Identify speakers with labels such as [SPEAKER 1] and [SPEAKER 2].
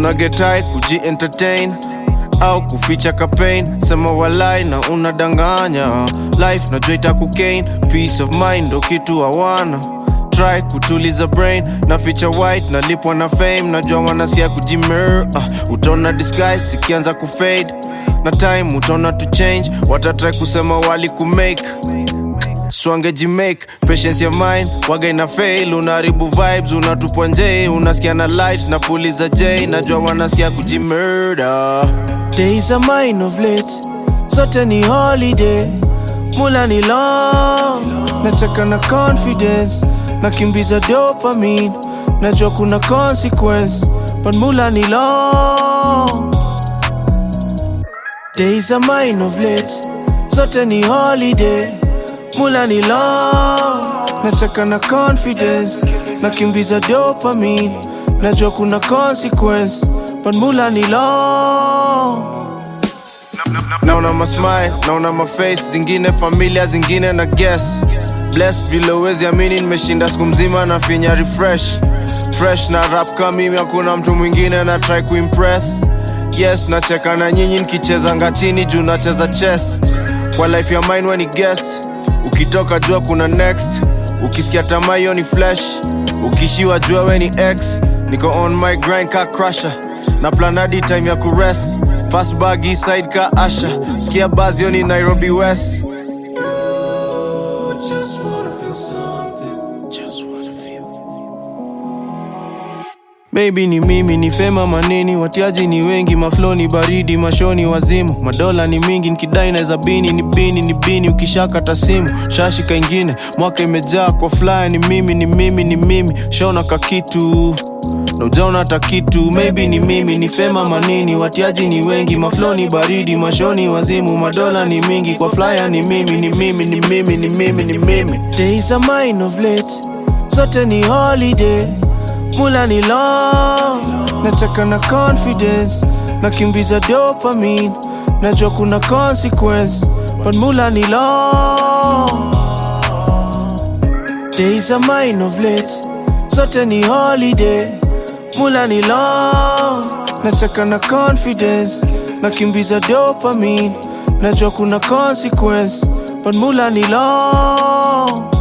[SPEAKER 1] una get high kuji entertain au kuficha kapain sema walai na unadanganya life najua itakukain peace of mind ndo kitu hawana try kutuliza brain na feature white nalipwa na fame najua wanasikia kujimer uh, utaona disguise sikianza kufade na time utaona to change watatry kusema wali kumake swangejimake patience ya mine waga ina fail unaharibu vibes unatupwa nje unasikia na light na puliza j najua wanasikia kujimurder days are mine of late zote ni holiday mula ni long nacheka na confidence nakimbiza dopamine najua kuna consequence but mula ni long days are mine of late zote ni holiday mula ni long nacheka na confidence nakimbiza dopamine najua kuna consequence but mula ni long naona masmile naona maface zingine familia zingine na guess blessed vile uwezi amini nimeshinda siku mzima na finya refresh fresh na rap kama mimi hakuna mtu mwingine na try kuimpress yes nacheka na nyinyi nikichezanga chini juu nacheza chess kwa life ya mine weni guest ukitoka jua kuna next ukisikia tamaa hiyo ni flesh ukishiwa jua weni x niko on my grind ka crusher na planadi time ya kurest pass bag east side ka asha sikia bazio ni nairobi west just wanna feel something. Just wanna feel. Maybe ni mimi ni fema maneni, watiaji ni wengi, maflo ni baridi, mashoni wazimu, madola ni mingi, nikidai naweza bini ni bini ni bini, ukishakata simu shashi kaingine, mwaka imejaa kwa fly, ni mimi ni mimi ni mimi, shaona kakitu na ujaona hata kitu, maybe ni mimi ni fema manini, watiaji ni wengi, maflo ni baridi, mashoni wazimu, madola ni mingi, kwa flyer ni mimi ni mimi ni mimi ni mimi ni mimi. Days are mine of late, zote ni holiday mula ni long nacheka na confidence nakimbiza dopamine najua kuna consequence but mula ni long days are mine of late zote ni holiday mula ni long nacheka na confidence nakimbiza dopamine najua kuna consequence but mula ni long